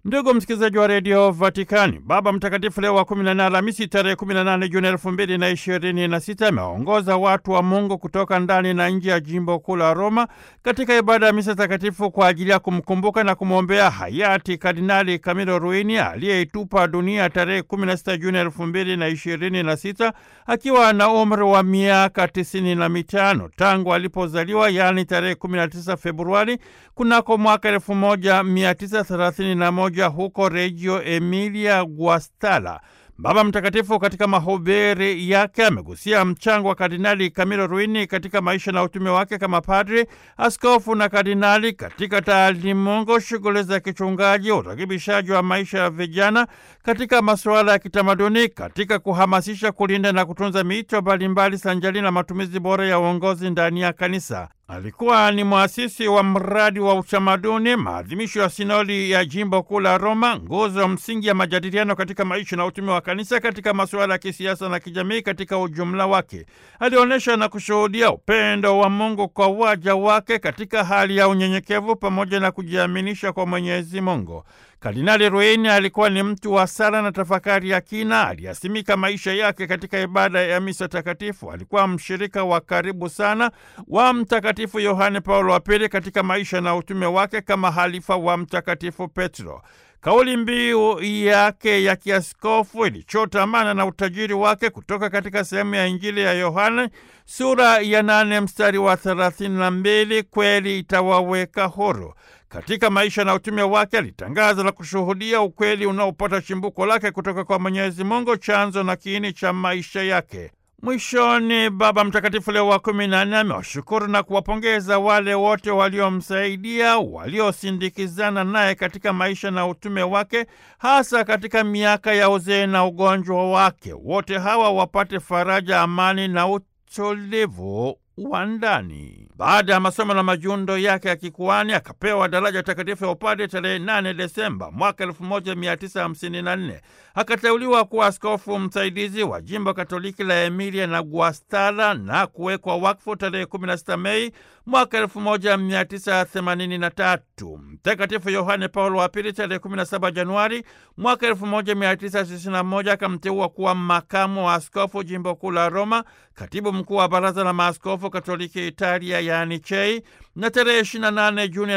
Ndugu msikilizaji wa redio Vatikani, Baba Mtakatifu Leo wa 14 Alhamisi tarehe 18 Juni elfu mbili na ishirini na sita amewaongoza watu wa Mungu kutoka ndani na nje ya jimbo kuu la Roma katika ibada ya misa takatifu kwa ajili ya kumkumbuka na kumwombea hayati Kardinali Camillo Ruini aliyeitupa dunia tarehe 16 Juni elfu mbili na ishirini na sita akiwa na umri wa miaka tisini na mitano tangu alipozaliwa, yaani tarehe 19 Februari kunako mwaka elfu moja mia tisa thelathini na moja huko Reggio Emilia Guastalla. Baba Mtakatifu katika mahubiri yake amegusia mchango wa Kardinali Camillo Ruini katika maisha na utume wake kama padri, askofu na kardinali katika taalimungu, shughuli za kichungaji, urekebishaji wa maisha ya vijana, katika masuala ya kitamaduni, katika kuhamasisha, kulinda na kutunza miito mbalimbali sanjali na matumizi bora ya uongozi ndani ya kanisa. Alikuwa ni mwasisi wa mradi wa utamaduni, maadhimisho ya sinodi ya jimbo kuu la Roma, nguzo msingi ya majadiliano katika maisha na utume wa kanisa katika masuala ya kisiasa na kijamii katika ujumla wake. Alionyesha na kushuhudia upendo wa Mungu kwa waja wake katika hali ya unyenyekevu pamoja na kujiaminisha kwa Mwenyezi Mungu. Kardinali Ruini alikuwa ni mtu wa sala na tafakari ya kina. Aliyasimika maisha yake katika ibada ya misa takatifu. Alikuwa mshirika wa karibu sana wa Mtakatifu Yohane Paulo wa Pili katika maisha na utume wake kama halifa wa Mtakatifu Petro. Kauli mbiu yake ya kiaskofu ilichotamana na utajiri wake kutoka katika sehemu ya Injili ya Yohane sura ya nane mstari wa thelathini na mbili kweli itawaweka huru. Katika maisha na utume wake alitangaza na kushuhudia ukweli unaopata chimbuko lake kutoka kwa Mwenyezi Mungu, chanzo na kiini cha maisha yake. Mwishoni, Baba Mtakatifu Leo wa kumi na nne amewashukuru na kuwapongeza wale wote waliomsaidia, waliosindikizana naye katika maisha na utume wake, hasa katika miaka ya uzee na ugonjwa wake. Wote hawa wapate faraja, amani na utulivu wa ndani. Baada ya masomo na majundo yake ya kikuani akapewa daraja takatifu ya upadre tarehe 8 Desemba mwaka 1954. Akateuliwa kuwa askofu msaidizi wa jimbo Katoliki la Emilia na Guastalla na kuwekwa wakfu tarehe 16 Mei mwaka 1983. Mtakatifu Yohane Paulo wa Pili tarehe 17 Januari mwaka 1991 akamteua kuwa makamu wa askofu jimbo kuu la Roma, katibu mkuu wa baraza la maaskofu Katoliki Italia, yaani CHEI, na tarehe 28 Juni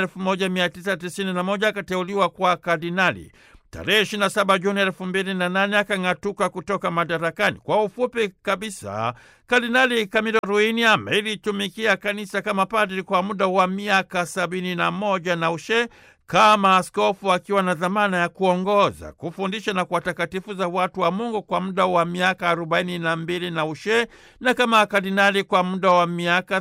1991 akateuliwa kwa kardinali. Tarehe 27 Juni elfu mbili na nane akang'atuka kutoka madarakani. Kwa ufupi kabisa, Kardinali Camillo Ruini amelitumikia kanisa kama padri kwa muda wa miaka sabini na moja na ushe kama askofu akiwa na dhamana ya kuongoza, kufundisha na kuwatakatifuza watu wa Mungu kwa muda wa miaka arobaini na mbili na ushe na kama kardinali kwa muda wa miaka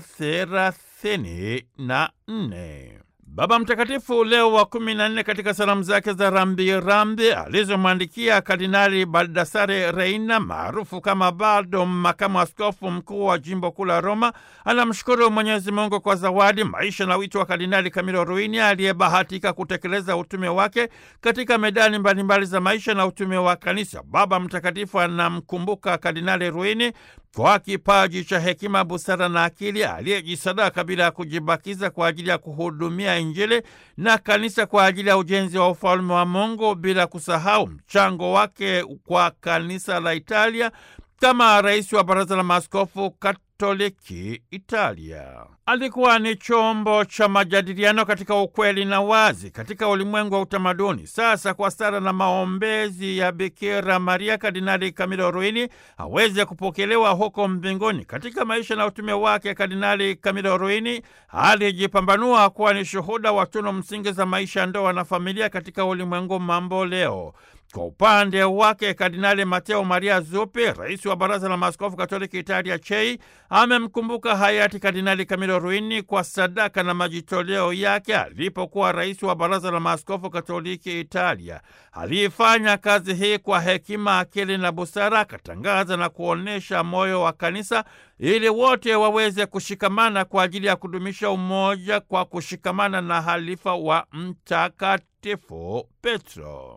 thelathini na nne. Baba Mtakatifu Leo wa kumi na nne katika salamu zake za rambirambi alizomwandikia Kardinali Baldassare Reina maarufu kama Baldo, makamu askofu mkuu wa jimbo kuu la Roma, anamshukuru Mwenyezi Mungu kwa zawadi, maisha na wito wa Kardinali Camillo Ruini aliyebahatika kutekeleza utume wake katika medani mbalimbali za maisha na utume wa kanisa. Baba Mtakatifu anamkumbuka Kardinali Ruini kwa kipaji cha hekima, busara na akili, aliyejisadaka bila ya kujibakiza kwa ajili ya kuhudumia Injili na kanisa kwa ajili ya ujenzi wa ufalme wa Mungu, bila kusahau mchango wake kwa kanisa la Italia kama rais wa baraza la maaskofu Katoliki Italia. Alikuwa ni chombo cha majadiliano katika ukweli na wazi katika ulimwengu wa utamaduni. Sasa kwa sala na maombezi ya Bikira Maria, Kardinali Camillo Ruini aweze kupokelewa huko mbinguni. Katika maisha na utume wake, Kardinali Camillo Ruini alijipambanua kuwa ni shuhuda wa tunu msingi za maisha ya ndoa na familia katika ulimwengu mambo leo. Kwa upande wake Kardinali Mateo Maria Zuppi, rais wa baraza la maaskofu katoliki Italia CHEI, amemkumbuka hayati Kardinali Camillo Ruini kwa sadaka na majitoleo yake alipokuwa rais wa baraza la maaskofu katoliki Italia. Aliifanya kazi hii kwa hekima, akili na busara, akatangaza na kuonyesha moyo wa kanisa ili wote waweze kushikamana kwa ajili ya kudumisha umoja kwa kushikamana na halifa wa Mtakatifu Petro.